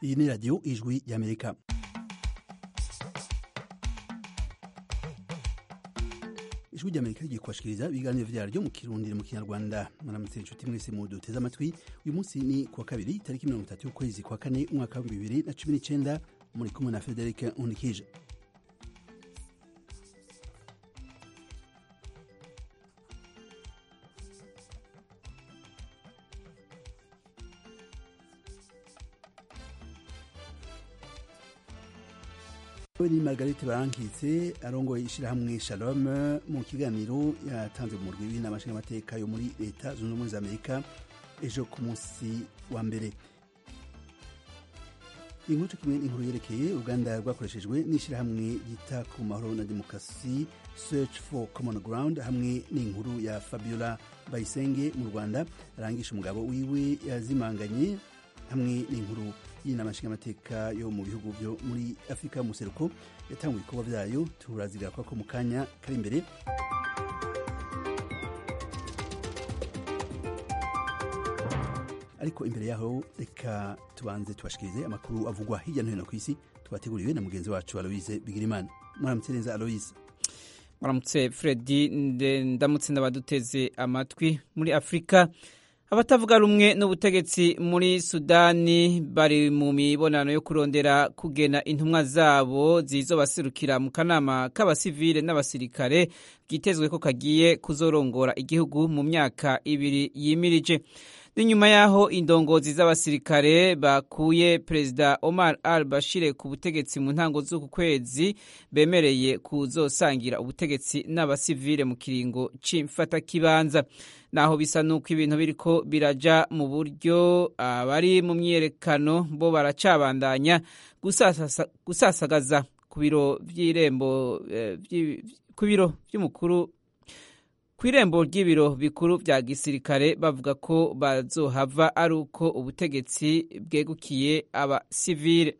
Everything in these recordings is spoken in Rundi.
iyi ni radiyo ijwi y'amerika ijwi ry'amerika rigiye kubashikiriza ibiganiro vyaryo mu kirundi mu kinyarwanda mwaramutse inshuti mwese mu duteze amatwi uyu munsi ni kuwa kabiri tariki mirongo itatu y'ukwezi kwa kane umwaka w'ibihumbi bibiri na cumi n'icenda muri kumwe na frederic unikije ni margarite barankitse arongoye ishirahamwe shalom mu kiganiro yatanze mu murwi w'inama nshingamateka yo muri leta zunze ubumwe za amerika ejo ku munsi wa mbere inkuru kimwe n'inkuru yerekeye uruganda rwakoreshejwe n'ishirahamwe ryita ku mahoro na demokarasi search for common ground hamwe n'inkuru ya fabiola bayisenge mu rwanda arangisha umugabo wiwe yazimanganye hamwe n'inkuru y'inama nshingamateka yo mu bihugu byo muri afurika y'umuseruko yatanguye ibikorwa byayo turazigaruka ko mu kanya kari imbere ariko imbere yaho reka tubanze tubashikirize amakuru avugwa hirya no hino ku isi twateguriwe na mugenzi wacu aloise bigirimana mwaramutse neza aloise mwaramutse fredi ndamutse ndabaduteze amatwi muri afurika abatavuga rumwe n'ubutegetsi muri sudani bari mu mibonano yo kurondera kugena intumwa zabo zizobaserukira mu kanama k'abasivile n'abasirikare bwitezwe ko kagiye kuzorongora igihugu mu myaka ibiri yimirije n'inyuma y'aho indongozi z'abasirikare bakuye perezida omar al bashire ku butegetsi mu ntango z'uku kwezi bemereye kuzosangira ubutegetsi n'abasivile mu kiringo c'imfatakibanza naho bisa nuko ibintu biriko biraja mu buryo abari mu myiyerekano bo baracabandanya gusasagaza ku biro vy'irembo ku biro vy'umukuru ku irembo ry'ibiro bikuru vya gisirikare bavuga ko bazohava ari uko ubutegetsi bwegukiye abasivile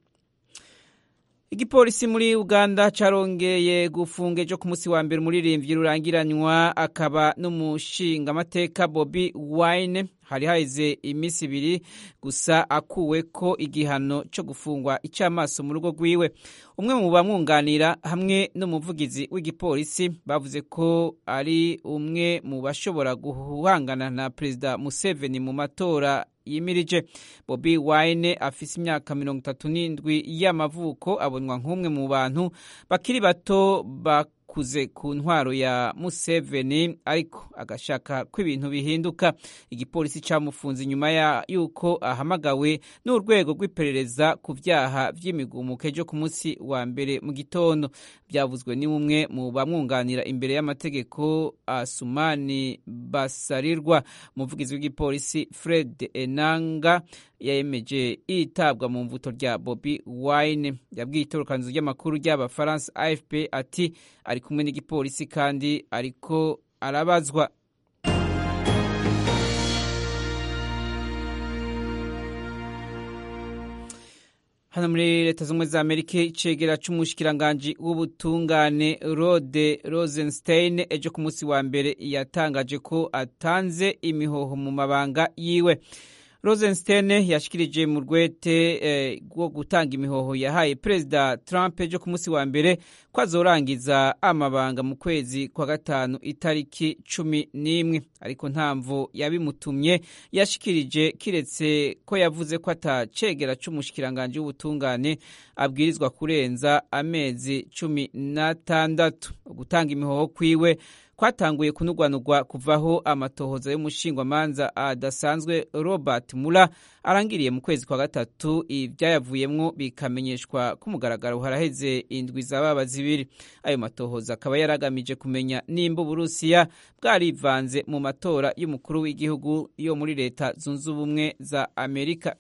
igipolisi muri uganda carongeye gufunga ejo ku munsi wa mbere umuririmbyi rurangiranywa akaba n'umushingamateka bobi wine hari haheze iminsi ibiri gusa akuwe ko igihano co gufungwa ic'amaso mu rugo rwiwe umwe mu bamwunganira hamwe n'umuvugizi w'igipolisi bavuze ko ari umwe mu bashobora guhangana na perezida museveni mu matora yimirije bobi wine afise imyaka mirongo itatu n'indwi y'amavuko abonwa nk'umwe mu bantu bakiri bato bakuze ku ntwaro ya museveni ariko agashaka ko ibintu bihinduka igipolisi camufunze inyuma y'uko ahamagawe n'urwego rw'iperereza ku vyaha vy'imigumuko ejo ku munsi wa mbere mu gitondo byavuzwe ni umwe mu bamwunganira imbere y'amategeko asumani basarirwa umuvugizi w'igipolisi fred enanga yemeje itabwa mu mvuto rya bobi wine yabwiye itorokanizo ry'amakuru ry'abafaransa afp ati ari kumwe n'igipolisi kandi ariko arabazwa hano muri leta z'ubumwe za amerika icegera c'umushikiranganji w'ubutungane rode rosenstein ejo ku munsi wa mbere yatangaje ko atanze imihoho mu mabanga yiwe rosenstein yashikirije mu rwete rwo eh, gutanga imihoho yahaye perezida trump ejo ku munsi wa mbere ko azorangiza amabanga mu kwezi kwa gatanu itariki cumi n'imwe ariko ntamvo yabimutumye yashikirije kiretse ko yavuze ko atacegera c'umushikiranganji w'ubutungane abwirizwa kurenza amezi cumi n'atandatu gutanga imihoho kwiwe kwatanguye kunugwanugwa kuvaho amatohoza y'umushingwamanza adasanzwe robert mula arangiriye mu kwezi kwa gatatu ivyayavuyemwo bikamenyeshwa ku mugaragaro haraheze indwi zababa zibiri ayo matohoza akaba yaragamije kumenya nimba uburusiya bwarivanze mu matora y'umukuru w'igihugu yo muri leta zunze ubumwe za amerika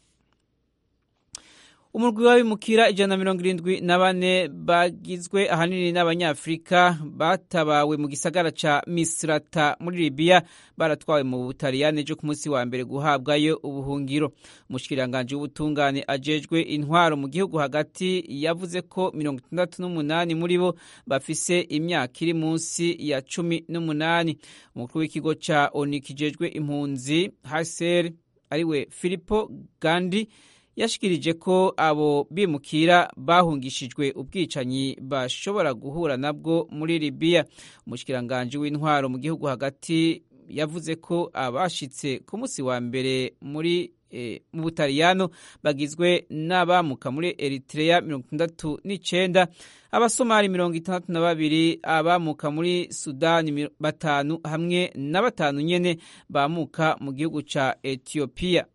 umurwi w'abimukira ijana na mirongo irindwi na bane bagizwe ahanini n'abanyafurika batabawe mu gisagara ca misrata muri libiya baratwawe mu butaliyani ejo ku munsi wa mbere guhabwayo ubuhungiro umushikiranganji w'ubutungane ajejwe intwaro mu gihugu hagati yavuze ko mirongo itandatu n'umunani muri bo bafise imyaka iri munsi ya cumi n'umunani umukuru w'ikigo ca oni kijejwe impunzi haser ariwe filipo gandi yashikirije ko abo bimukira bahungishijwe ubwicanyi bashobora guhura nabwo muri libiya umushikiranganji w'intwaro mu gihugu hagati yavuze ko abashitse ku munsi wa mbere muri mu butaliyano bagizwe n'abamuka muri eritrea mirongo itandatu n'icenda abasomali mirongo itandatu na babiri abamuka muri sudani batanu hamwe na batanu nyene bamuka mu gihugu ca etiyopiya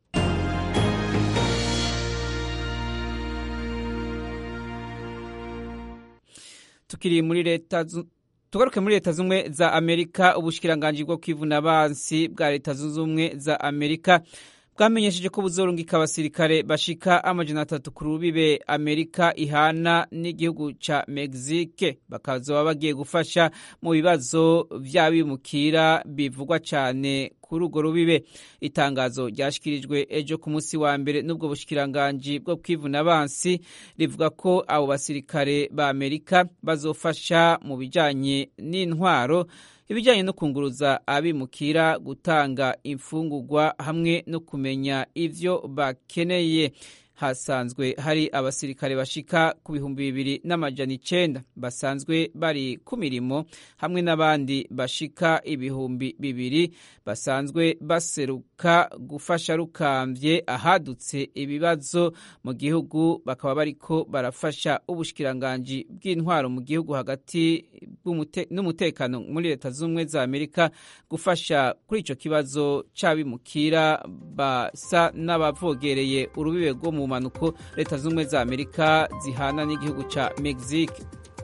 tukiri muri leta tugaruke muri leta z'ubumwe za amerika ubushikiranganji bwo kwivuna abansi bwa leta zunze ubumwe za amerika bwamenyesheje ko buzorungika abasirikare bashika amajana atatu ku rubibe amerika ihana n'igihugu ca mexique bakazoba bagiye gufasha mu bibazo vy'abimukira bivugwa cane kuri urwo rubibe itangazo ryashikirijwe ejo ku munsi wa mbere n'ubwo bushikiranganji bwo kwivuna abansi rivuga ko abo basirikare ba amerika bazofasha mu bijanye n'intwaro ibijyanye no kunguruza abimukira gutanga imfungurwa hamwe no kumenya ivyo bakeneye hasanzwe hari abasirikare bashika ku bihumbi bibiri n'amajana icenda basanzwe bari ku mirimo hamwe n'abandi bashika ibihumbi bibiri basanzwe baseruka gufasha rukamvye ahadutse ibibazo mu gihugu bakaba bariko barafasha ubushikiranganji bw'intwaro mu gihugu hagati n'umutekano muri leta z'ubumwe za amerika gufasha kuri ico kibazo c'abimukira basa n'abavogereye urubibe rwo mu mpanuko leta z'ubumwe za amerika zihana n'igihugu ca mexique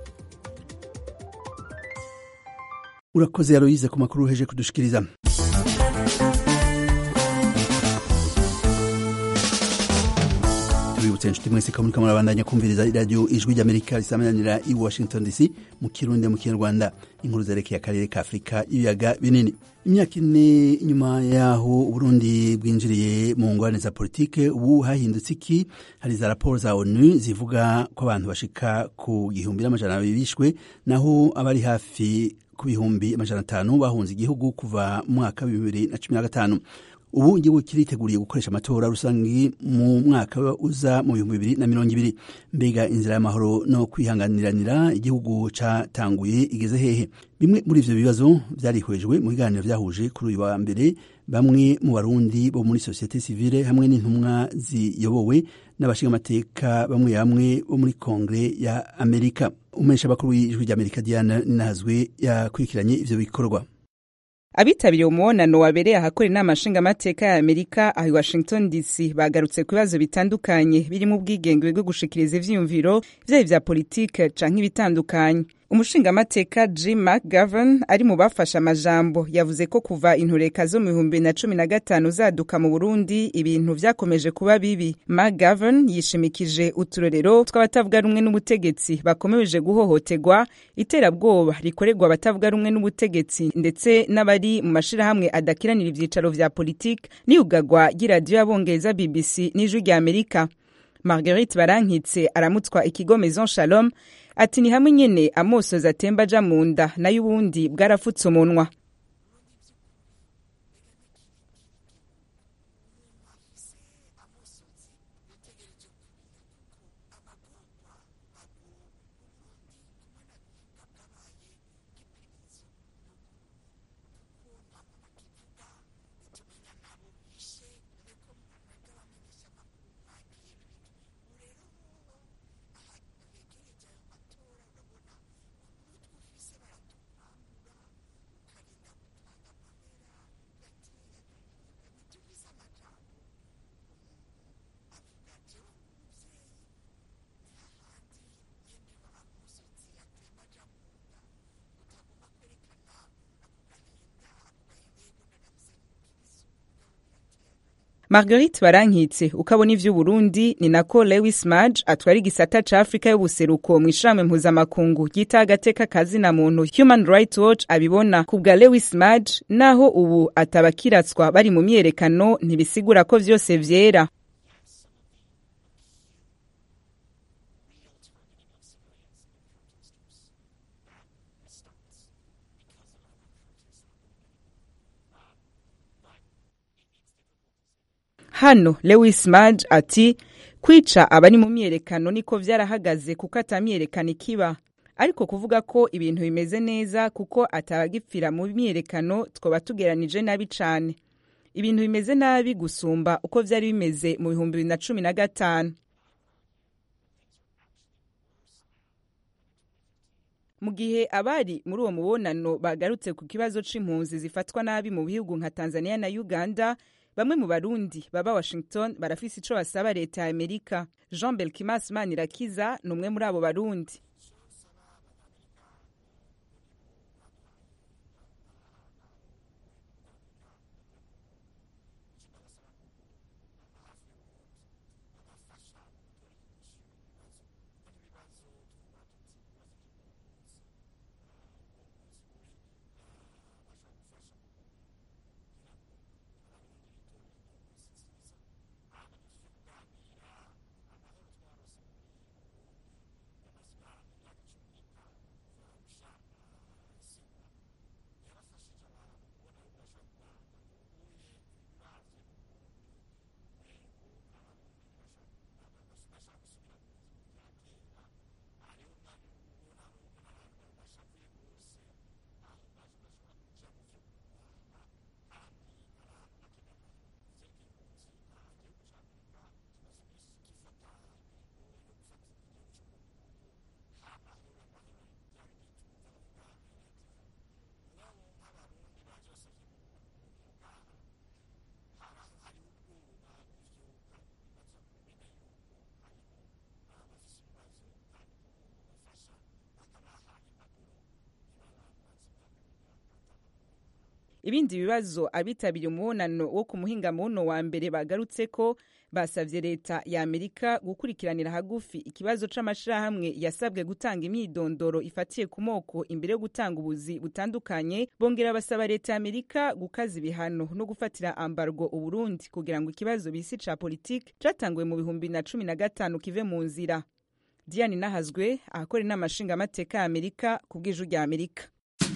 urakoze yaroyize ku makuru uheje kudushikiriza tubibutse inshuti mwese ko muriko murabandanya kumviriza iradiyo ijwi ry'amerika risamananira i washington dc mu kirundi mu kinyarwanda inkuru zerekeye akarere ka afurika ibiyaga binini imyaka ine inyuma yaho uburundi bwinjiriye mu ngorane za politike ubu hahindutse iki hari za raporo za onu zivuga ko abantu bashika ku gihumbi n'amajana abiri bishwe naho abari hafi ku bihumbi amajana atanu bahunze igihugu kuva mu mwaka wa bibiri na cumi na gatanu ubu igihugu kiriteguriye gukoresha amatora rusange mu mwaka uza mu bihumbi bibiri na mirongo ibiri mbega inzira y'amahoro no kwihanganiranira igihugu catanguye igeze hehe bimwe muri ivyo bibazo vyarihwejwe mu biganiro vyahuje kuri uyu wa mbere bamwe mu barundi bo muri sosiyete sivile hamwe n'intumwa ziyobowe n'abashingamateka bamwe bamwe bo muri kongre ya amerika umumenyesha bakuru w'ijwi ry'amerika diana ninahazwe yakurikiranye ivyo bikorwa abitabiriye umubonano wabereye ahakora inama nshingamateka ya amerika aho i washington dc bagarutse ku bibazo bitandukanye birimo ubwigenge bwo gushikiriza ivyiyumviro vyaba vya politike canke ibitandukanye umushingamateka jim mcgovern ari mu bafashe amajambo yavuze ko kuva intureka zo mu bihumbi na cumi na gatanu zaduka mu burundi ibintu vyakomeje kuba bibi mcgovern yishimikije uturorero tw'abatavuga rumwe n'ubutegetsi bakomeje guhohoterwa iterabwoba rikorerwa abatavuga rumwe n'ubutegetsi ndetse n'abari mu mashirahamwe adakiranira ivyicaro vya politike n'iyugagwa ry'iradiyo y'abongereza bbc n'ijwi rya amerika marguerite barankitse aramutswa ikigo maison shalom ati ni hamwe nyene amosozi atemba aja mu nda nayo ubundi bwarafutse umunwa marguerite barankitse ukabona ivy'uburundi ni nako lewis maj atwara igisata ca afurika y'ubuseruko mu ishirahamwe mpuzamakungu ryita agateka kazina muntu human rights watch abibona ku bwa lewis maj naho ubu atabakiratswa bari mu myerekano ntibisigura ko vyose vyera hano lewis maj ati kwica abari mu myiyerekano niko vyarahagaze kuko ata myiyerekano ikiba ariko kuvuga ko ibintu bimeze neza kuko atabagipfira mu myiyerekano twoba tugeranije nabi cane ibintu bimeze nabi gusumba uko vyari bimeze mu bihumbi bibiri na cumi na gatanu mu gihe abari muri uwo mubonano bagarutse ku kibazo c'impunzi zifatwa nabi mu bihugu nka tanzania na uganda bamwe mu barundi baba washington barafise ico basaba leta ya amerika jean belkimas manirakiza ni umwe muri abo barundi ibindi bibazo abitabiriye umubonano wo ku muhingamuno wa mbere bagarutse ko basavye leta ya amerika gukurikiranira hagufi ikibazo c'amashirahamwe yasabwe gutanga imyidondoro ifatiye ku moko imbere yo gutanga ubuzi butandukanye bongera basaba leta ya amerika gukaza ibihano no gufatira ambargo uburundi kugira ngo ikibazo bisi ca politike catanguwe mu bihumbi na cumi na gatanu kive mu nzira diane nahazwe ahakora inama nshingamateka ya amerika ku bw'iju rya amerika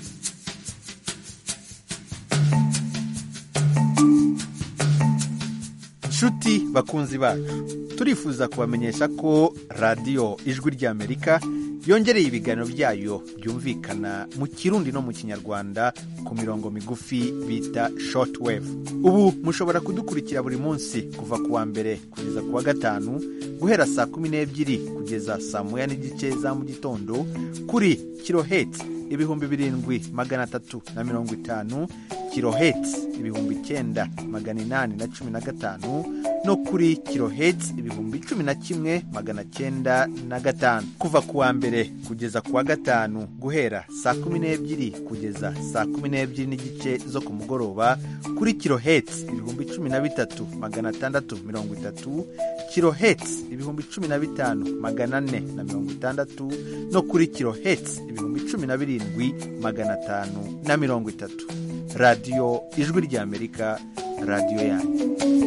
nshuti bakunzi bacu turifuza kubamenyesha ko radiyo ijwi ry'amerika yongereye ibiganiro byayo byumvikana mu kirundi no mu kinyarwanda ku mirongo migufi bita shortwave ubu mushobora kudukurikira buri munsi kuva ku wa mbere kugeza ku wa gatanu guhera saa kumi n'ebyiri kugeza saa moya n'igice za mu gitondo kuri kirohetsi ibihumbi birindwi magana atatu na mirongo itanu kirohetsi ibihumbi icyenda magana inani na cumi na gatanu no kuri kirohetsi ibihumbi cumi na kimwe magana cyenda na gatanu kuva ku wa mbere kugeza ku wa gatanu guhera saa kumi n'ebyiri kugeza saa kumi n'ebyiri n'igice zo ku mugoroba kuri kirohetsi ibihumbi cumi na bitatu magana atandatu mirongo itatu kirohetsi ibihumbi cumi na bitanu magana ane na mirongo itandatu no kuri kirohetsi ibihumbi cumi na birindwi magana atanu na mirongo itatu radiyo ijwi ry'amerika radiyo yanyu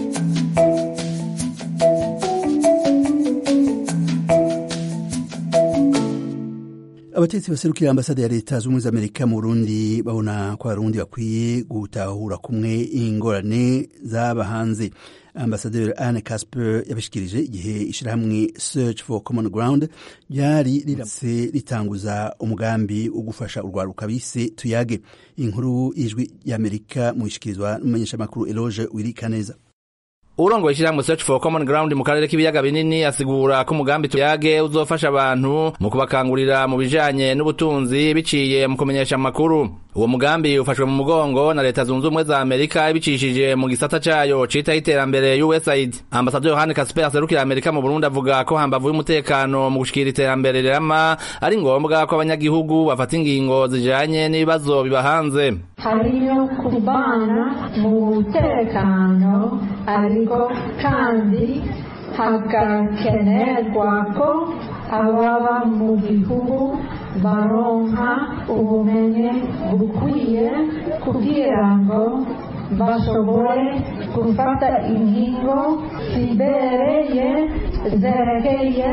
abatetsi baserukira ambasade ya leta z'ubumwe z'amerika mu burundi babona ko abarundi bakwiye gutahura kumwe ingorane zaba hanze ambasaderi anne casper yabishikirije igihe ishyirahamwe search for common ground ryari riramutse ritanguza umugambi wo gufasha urwaruka bise tuyage inkuru y'ijwi y'amerika mu ishikirizwa n'umumenyeshamakuru eloge wirikaneza urongoye ishyirahamwe search for common ground mu karere k'ibiyaga binini asigura ko umugambi tuyage uzofasha abantu mu kubakangurira mu bijanye n'ubutunzi biciye mu kumenyesha amakuru uwo mugambi ufashwe mu mugongo na leta zunze ubumwe za amerika ibicishije mu gisata cayo citaho iterambere usaid ambasaderi yohani kasper aserukira amerika mu burundi avuga ko hambavu y'umutekano mu gushikira iterambere rirama ari ngombwa ko abanyagihugu bafata ingingo zijanye n'ibibazo biba hanze hariyo kubana mu mutekano ariko kandi hagakenerwa ko ababa mu gihugu baronka ubumenyi bukwiye kugira ngo bashobore gufata ingingo zibereye zerekeye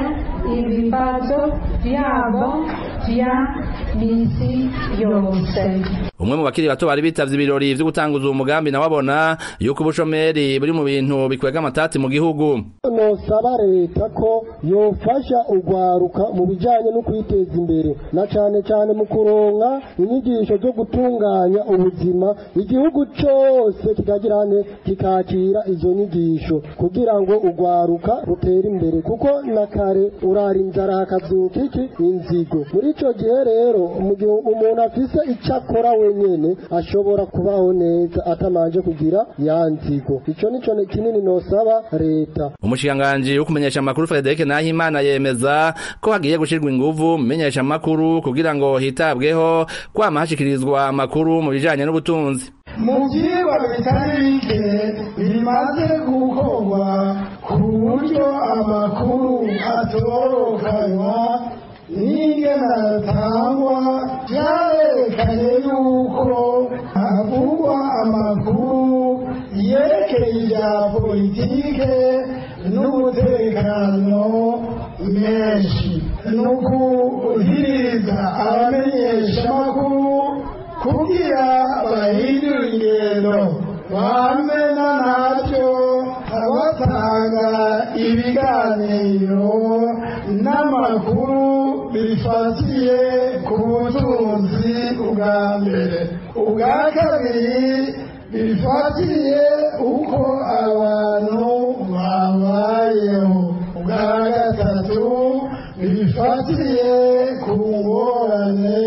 ibibazo byabo bya misi yose umwe mu bakiri bato bari bitavye ibirori vyo gutanguza uwo mugambi nawe abona yuko ubushomeri buri mu bintu bikwega amatati mu gihugu nosaba leta ko yofasha urwaruka mu bijanye no kwiteza imbere na cane cane mu kuronka inyigisho zo gutunganya ubuzima igihugu cose kikagira ne kikakira izo nyigisho kugira ngo urwaruka rutere imbere kuko na kare urara inzara hakavyuka iki inzigo muri ico gihe rero mu gihe umuntu afise ico akora wenyene ashobora kubaho neza atamanje kugira ya nzigo ico nico kinini nosaba leta umushikiranganji wo kumenyesha amakuru Frederic Nahimana yemeza ko hagiye gushirwa inguvu mu menyesha amakuru kugira ngo hitabweho kwama hashikirizwa amakuru mu bijanye n'ubutunzi mu byigwa bitari bike bimaze gukorwa ku buryo amakuru atorokanywa n'ingena atangwa byarerekanye yuko havugwa amakuru yerekeye ibya politike n'umutekano menshi ni ukuhiriza abamenyeshamakuru kugira bahindure ingendo bamena nabyo abatanga ibiganiro n'amakuru bifatiye ku butunzi bwa mbere ubwa kabiri bifatiye uko abantu babayeho ubwa gatatu bifatiye ku ngorane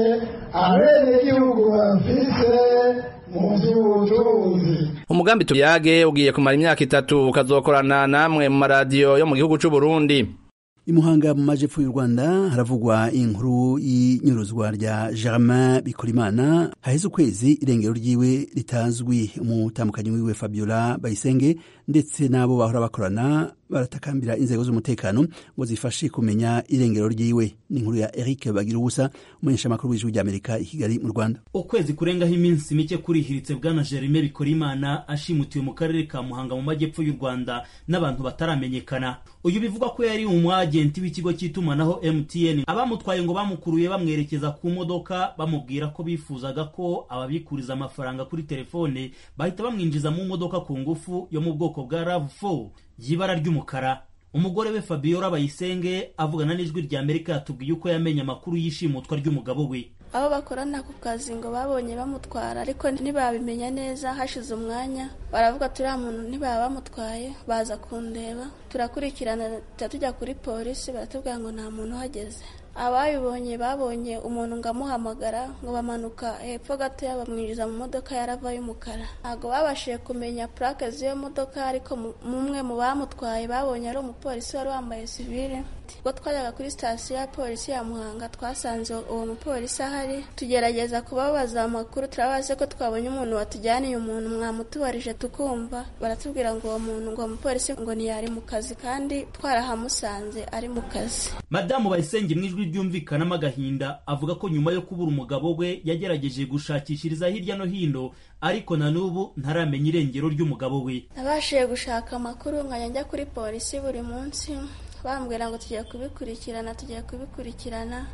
abenegihugu bafise mu by'ubutunzi umugambi tuyage ugiye kumara imyaka itatu ukazokorana namwe mu maradiyo yo mu gihugu c'u Burundi imuhanga mu majepfo y'u rwanda haravugwa inkuru y'inyuruzwa rya germain bikorimana haheze ukwezi irengero ryiwe ritazwi umutambukanyi wiwe fabiola bayisenge ndetse n'abo bahora bakorana baratakambira inzego z'umutekano ngo zifashe kumenya irengero ryiwe ni inkuru ya eric bagira ubusa umumenyeshamakuru w'ijwi ry'amerika i kigali mu rwanda ukwezi kurengaho iminsi mike kurihiritse bwana jerime bikorimana ashimutiwe mu karere ka muhanga mu majyepfo y'u rwanda n'abantu bataramenyekana uyu bivugwa ko yari umwagenti w'ikigo cy'itumanaho mtn abamutwaye ngo bamukuruye bamwerekeza ku modoka bamubwira ko bifuzaga ko ababikuriza amafaranga kuri telefone bahita bamwinjiza mu modoka ku ngufu yo mu bwoko bwa rav4 y'ibara ry'umukara umugore we fabiola bayisenge avugana n'ijwi rya amerika yatubwiye uko yamenye amakuru y'ishimutwa ry'umugabo we abo bakorana ku kazi ngo babonye bamutwara ariko ntibabimenya neza hashize umwanya baravuga turiya muntu ntibaba bamutwaye baza kundeba turakurikirana tujya kuri polisi baratubwira ngo nta muntu uhageze abayibonye babonye umuntu ngo amuhamagara ngo bamanuka hepfo gatoya bamwinjiza mu modoka yarava y'umukara ntabwo babashije kumenya purake z'iyo modoka ariko mumwe mu bamutwaye babonye ari umupolisi wari wambaye sivile ubwo twajyaga kuri sitasiyo ya polisi ya muhanga twasanze uwo mupolisi ahari tugerageza kubabaza amakuru turabaze ko twabonye umuntu watujyaniye umuntu mwamutubarije tukumva baratubwira ngo uwo muntu ngo umupolisi ngo ntiyari mu kazi kandi twarahamusanze ari mu kazi madamu bayisenge mu ijwi ryumvikanamo agahinda avuga ko nyuma yo kubura umugabo we yagerageje gushakishiriza hirya no hino ariko na n'ubu ntaramenya irengero ry'umugabo we nabashije gushaka amakuru nkajya njya kuri polisi buri munsi bambwira ngo tugiye kubikurikirana tugiye kubikurikirana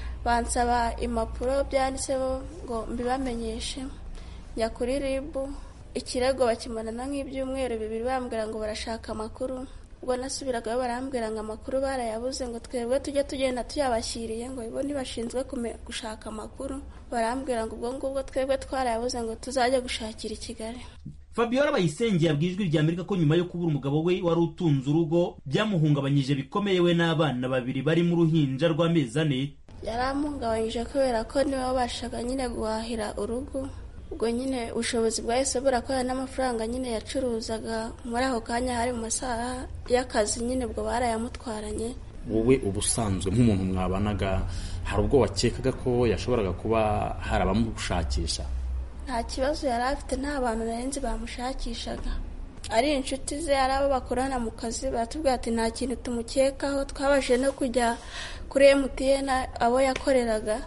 bansaba impapuro byanditseho ngo mbibamenyeshe njya kuri ribu ikirego bakimarana nk'ibyumweru bibiri bambwira ngo barashaka amakuru ubwo nasubiragayo barambwira ngo amakuru barayabuze ngo twebwe tujye tugenda tuyabashyiriye ngo bo ntibashinzwe gushaka amakuru barambwira ngo ubwo ngubwo twebwe twarayabuze ngo tuzajye gushakira i kigali fabiola bayisenge yabwiye ijwi rya amerika ko nyuma yo kubura umugabo we wari utunze urugo byamuhungabanyije bikomeye we n'abana babiri bari mu ruhinja rw'amezi ane yaramuhungabanyije kubera ko niwe wabashaga nyine guhahira urugo ubwo nyine ubushobozi bwahise burakorana n'amafaranga nyine yacuruzaga muri ako kanya hari mu masaha y'akazi nyine ubwo barayamutwaranye wowe ubusanzwe nk'umuntu mwabanaga hari ubwo wakekaga ko yashoboraga kuba hari abamushakisha nta kibazo yari afite nta bantu narenze bamushakishaga ari inshuti ze ari abo bakorana mu kazi baratubwira ati nta kintu tumukekaho twabashije no kujya kuri emutiyeni abo yakoreraga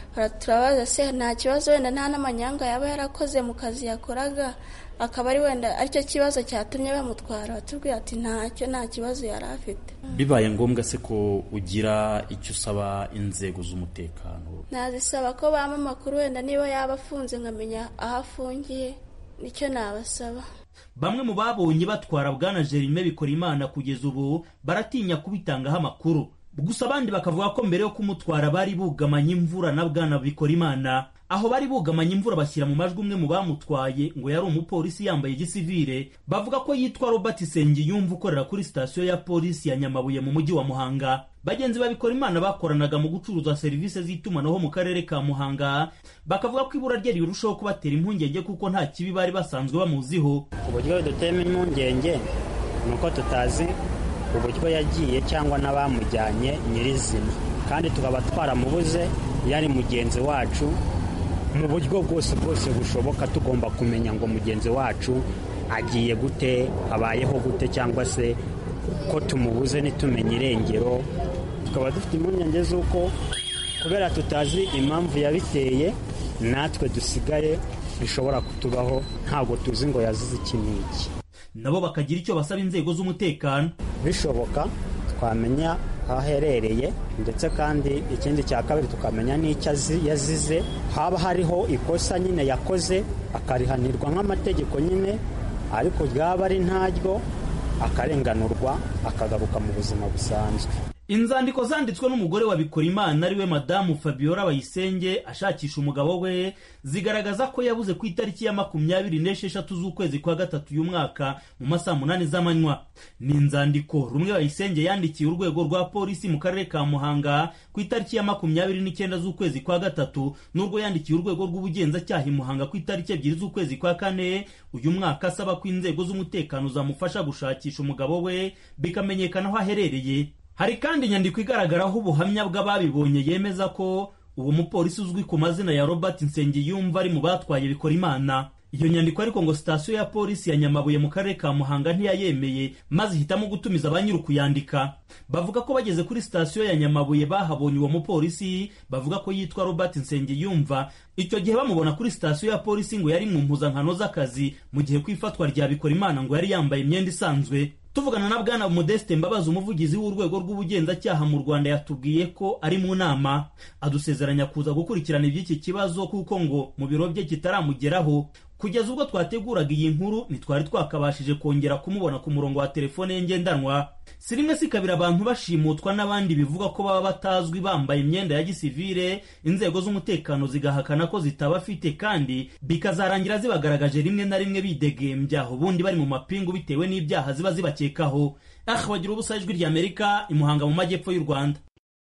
turabaza se nta kibazo wenda nta n'amanyanga yaba yarakoze mu kazi yakoraga akaba ari wenda aricyo kibazo cyatumye bamutwara batubwira ati ntacyo nta kibazo yari afite bibaye ngombwa se ko ugira icyo usaba inzego z'umutekano nazisaba ko bampa amakuru wenda niba yaba afunze nkamenya aho afungiye nicyo nabasaba bamwe mu babonye batwara bwana jerime bikora imana kugeza ubu baratinya kubitangaho amakuru gusa abandi bakavuga ko mbere yo kumutwara bari bugamanye imvura na bwana bikora imana aho bari bugamanye imvura bashyira mu majwi umwe mu bamutwaye ngo yari umupolisi yambaye gisivire bavuga ko yitwa robert sengiyumva ukorera kuri sitasiyo ya polisi ya nyamabuye mu mujyi wa muhanga bagenzi babikora imana bakoranaga mu gucuruza serivisi z'itumanaho mu karere ka muhanga bakavuga ko ibura rye rirushaho kubatera impungenge kuko nta kibi bari basanzwe bamuziho uburyo dutema impungenge ni uko tutazi uburyo yagiye cyangwa n'abamujyanye nyirizina kandi tukaba twaramubuze yari mugenzi wacu mu buryo bwose bwose bushoboka tugomba kumenya ngo mugenzi wacu agiye gute abayeho gute cyangwa se ko tumubuze ntitumenye irengero tukaba dufite impungenge z'uko kubera tutazi impamvu yabiteye natwe dusigaye bishobora kutubaho ntabwo tuzi ngo yazize iki n'iki nabo bakagira icyo basaba inzego z'umutekano bishoboka twamenya aho aherereye ndetse kandi ikindi cya kabiri tukamenya n'icyo yazize haba hariho ikosa nyine yakoze akarihanirwa nk'amategeko nyine ariko ryaba ari ntaryo akarenganurwa akagaruka mu buzima busanzwe inzandiko zanditswe n'umugore wa Bikorimana ariwe madamu Fabiola Bayisenge ashakisha umugabo we zigaragaza ko yabuze ku itariki ya makumyabiri n'esheshatu z'ukwezi kwa gatatu uyu mwaka mu masaha munani z'amanywa ni inzandiko rumwe Bayisenge yandikiye urwego rwa polisi mu karere ka Muhanga ku itariki ya makumyabiri n'icyenda z'ukwezi kwa gatatu n'urwo yandikiye urwego rw'ubugenzacyaha i Muhanga ku itariki ebyiri z'ukwezi kwa kane uyu mwaka asaba ko inzego z'umutekano zamufasha gushakisha umugabo we bikamenyekana aho aherereye hari kandi inyandiko igaragaraho ubuhamya bw'ababibonye yemeza ko uwo mupolisi uzwi ku mazina ya robert nsengiyumva ari mu batwaye bikora imana iyo nyandiko ariko ngo sitasiyo ya polisi ya nyamabuye mu karere ka muhanga ntiyayemeye maze ihitamo gutumiza ba nyiri kuyandika bavuga ko bageze kuri sitasiyo ya nyamabuye bahabonye uwo mupolisi bavuga ko yitwa robert nsengiyumva icyo gihe bamubona kuri sitasiyo ya polisi ngo yari mu mpuzankano z'akazi mu gihe ku ifatwa rya bikora imana ngo yari yambaye imyenda isanzwe tuvugana na bwana modeste mbabazi umuvugizi w'urwego rw'ubugenzacyaha mu rwanda yatubwiye ko ari mu nama adusezeranya kuza gukurikirana iby'iki kibazo kuko ngo mu biro bye kitaramugeraho kugeza ubwo twateguraga iyi nkuru ntitwari twakabashije kongera kumubona ku murongo wa telefone ye ngendanwa si rimwe si kabiri abantu bashimutwa n'abandi bivuga ko baba batazwi bambaye imyenda ya gisivire inzego z'umutekano zigahakana ko zitabafite kandi bikazarangira zibagaragaje rimwe na rimwe bidegembya ubundi bari mu mapingu bitewe n'ibyaha ziba zibakekaho ah bagira ubusa ijwi ry'amerika imuhanga mu majyepfo y'u rwanda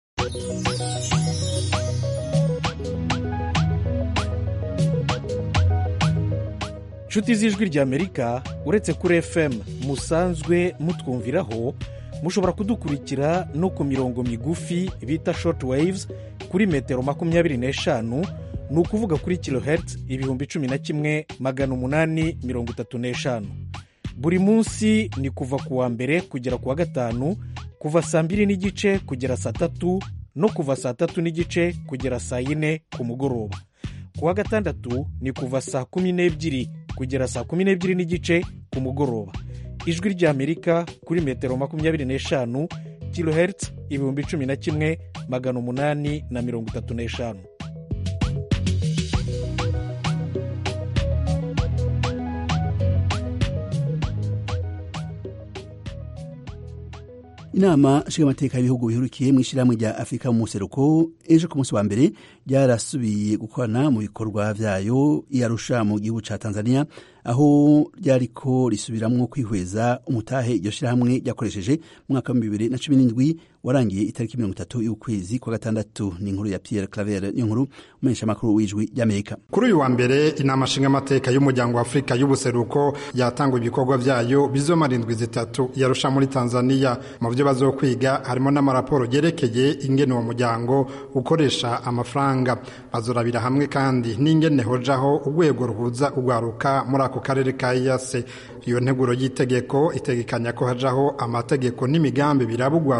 inshuti z'ijwi ry'amerika uretse kuri fm musanzwe mutwumviraho mushobora kudukurikira no ku mirongo migufi bita short waves kuri metero makumyabiri n'eshanu ni ukuvuga kuri kilohertz ibihumbi cumi na kimwe magana umunani mirongo itatu n'eshanu buri munsi ni kuva ku wa mbere kugera ku wa gatanu kuva saa mbiri n'igice kugera saa tatu no kuva saa tatu n'igice kugera saa yine ku mugoroba ku wa gatandatu ni kuva saa kumi n'ebyiri kugera saa kumi n'ebyiri n'igice ku mugoroba ijwi ry'amerika kuri metero makumyabiri n'eshanu kilohertz ibihumbi cumi na kimwe magana umunani na mirongo itatu n'eshanu inama nshingamateka y'ibihugu bihurukiye mu ishyirahamwe rya afurika mu museruko ejo ku munsi wa mbere ryarasubiye gukorana mu bikorwa byayo iyarusha mu gihugu cya tanzania aho ryariko risubiramwo kwihweza umutahe iryo shyirahamwe ryakoresheje mu mwaka wa bibiri na cumi n'indwi warangiye itariki mirongo itatu y'ukwezi kwa gatandatu ni inkuru ya pierre claver niyo nkuru umumenyeshamakuru w'ijwi ry'amerika kuri uyu wa mbere inama nshingamateka y'umuryango wa afurika y'ubuseruko yatangwa ibikorwa byayo bizomara indwi zitatu yarusha muri tanzania mu byo bazokwiga harimo n'amaraporo yerekeye ingene uwo muryango ukoresha amafaranga bazorabira hamwe kandi n'ingene hojaho urwego ruhuza urwaruka muri ako karere ka iyase iyo nteguro y'itegeko itegekanya ko hajaho amategeko n'imigambi biraba urwaruka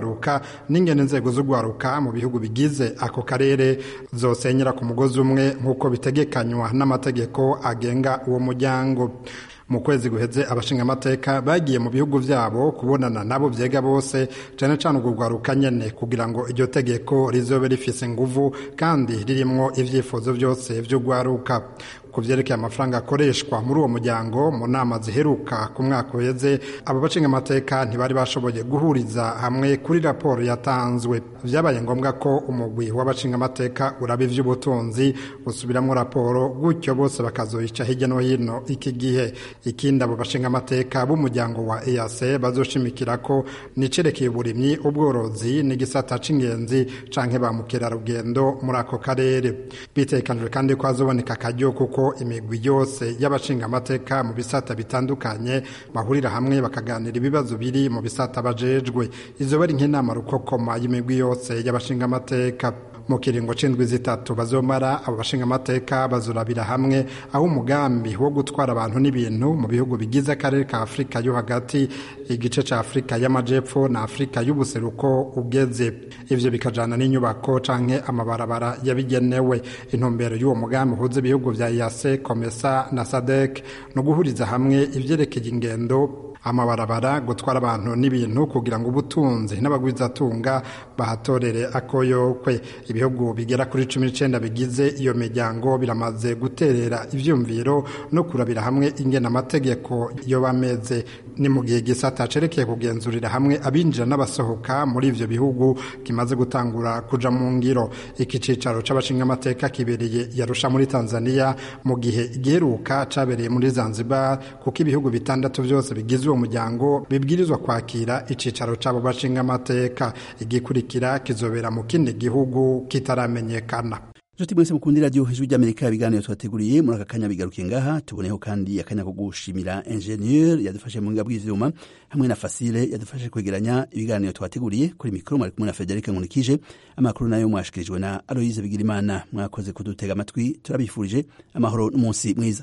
n'ingene inzego z'ugwaruka mu bihugu bigize ako karere zosenyera ku mugozi umwe nk'uko bitegekanywa n'amategeko agenga uwo muryango mu kwezi guheze abashingamateka bagiye mu bihugu vyabo kubonana nabo vyega bose cane cane urwo rwaruka nyene kugira ngo iryo tegeko rizobe rifise nguvu kandi ririmwo ivyifuzo vyose vy'urwaruka ku vyerekeye amafaranga akoreshwa muri uwo muryango mu nama ziheruka ku mwaka uheze abo bashingamateka ntibari bashoboye guhuriza hamwe kuri raporo yatanzwe vyabaye ngombwa ko umugwi w'abashingamateka uraba ivy'ubutunzi usubiramwo raporo gutyo bose bakazoyica hirya no hino iki gihe ikindi abo bashingamateka b'umuryango wa EAC bazoshimikira ko nicerekeye uburimyi ubworozi n'igisata c'ingenzi canke ba mukerarugendo muri ako karere bitekanijwe kandi ko hazoboneka akaryo kuko imigwi yose y'abashingamateka mu bisata bitandukanye bahurira hamwe bakaganira ibibazo biri mu bisata bajejwe izo bari nk'inama rukokoma y'imigwi yose y'abashingamateka mu kiringo c'indwi zitatu bazomara abo bashingamateka bazurabira hamwe aho umugambi wo gutwara abantu n'ibintu mu bihugu bigize akarere ka afurika yo hagati igice ca afurika y'amajepfo na afurika y'ubuseruko ugeze ivyo bikajana n'inyubako canke amabarabara yabigenewe intumbero y'uwo mugambi uhuza ibihugu vya yase komesa na sadek no guhuriza hamwe ivyerekeye ingendo amabarabara gutwara abantu n'ibintu kugira ngo ubutunzi n'abagwizatunga bahatorere akoyokwe ibihugu bigera kuri cumi n'icenda bigize iyo miryango biramaze guterera ivyumviro no kurabira hamwe ingena amategeko yo bameze ni mu gihe gisata cerekeye kugenzurira hamwe abinjira n'abasohoka muri ivyo bihugu kimaze gutangura kuja mu ngiro iki cicaro c'abashingamateka kibereye yarusha muri tanzania mu gihe igiheruka cabereye muri zanzibar kuko ibihugu bitandatu vyose bigize uwo muryango bibwirizwa kwakira icicaro c'abo bashingamateka igikurikira kizobera mu kindi gihugu kitaramenyekana nshuti mwese mukunda iradiyo ijwi ry'amerika ibiganiro tubateguriye muri aka kanya bigarukiye ngaha tuboneho kandi akanya ko gushimira ingenieur yadufashe mu ngabo bw'ivyuma hamwe na fasile yadufashe kwegeranya ibiganiro tubateguriye kuri mikoro mwari kumwe na federike nkunikije amakuru nayo mwashikirijwe na aloyize bigirimana mwakoze kudutega amatwi turabifurije amahoro n'umunsi mwiza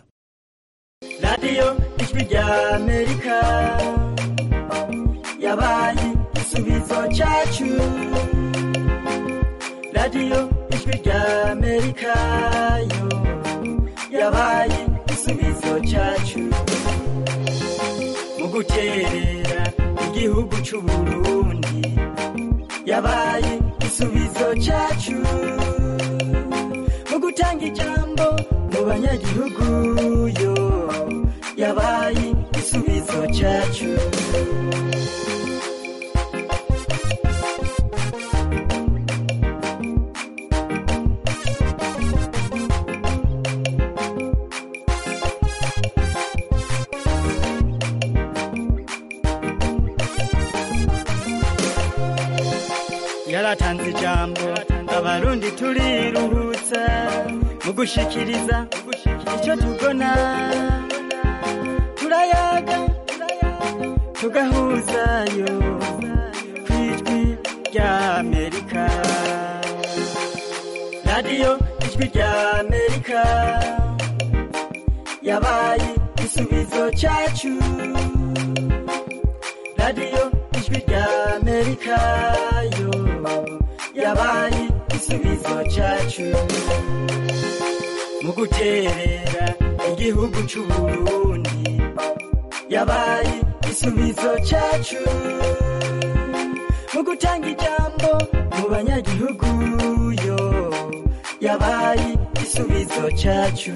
radiyo ijwi ry'amerika yabaye igisubizo cyacu radiyo ijwi ry'amerika yo yabaye igisubizo cyacu mu guterera igihugu cy'u Burundi yabaye igisubizo cyacu mu gutanga ijambo mu banyagihugu yo yabaye igisubizo cyacu yaratanze ijambo abarundi turiruhutsa mu gushikiriza icyo tubona turayaga tugahuzayo ku ijwi ry'amerika radiyo ijwi ry'amerika yabaye igisubizo cyacu radiyo ijwi ry'amerika yo yabaye igisubizo cyacu mu guterera igihugu cy'u Burundi yabaye igisubizo cyacu mu gutanga ijambo mu banyagihugu yo yabaye igisubizo cyacu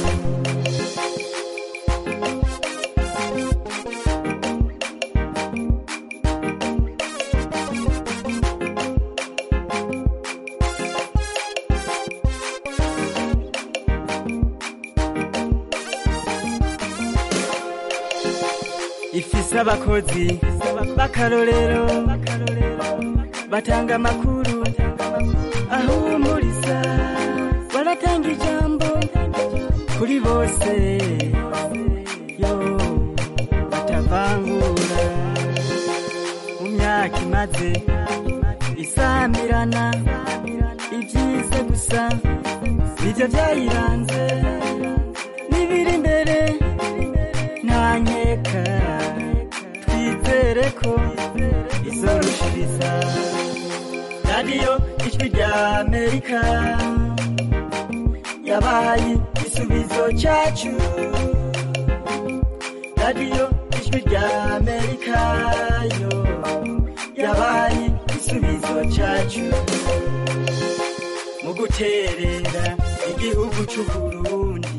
ifise abakozi b'akarorero batanga amakuru ahumuriza baratanga ijambo kuri bose yo batavangura mu myaka imaze isamirana ibyiza gusa nibyo byayiranze n'ibiri imbere nta nkeka twizere ko izorushiriza amerika yabaye igisubizo cyacu radiyo ijwi rya amerika yo yabaye igisubizo cyacu mu guterera igihugu cy'uburundi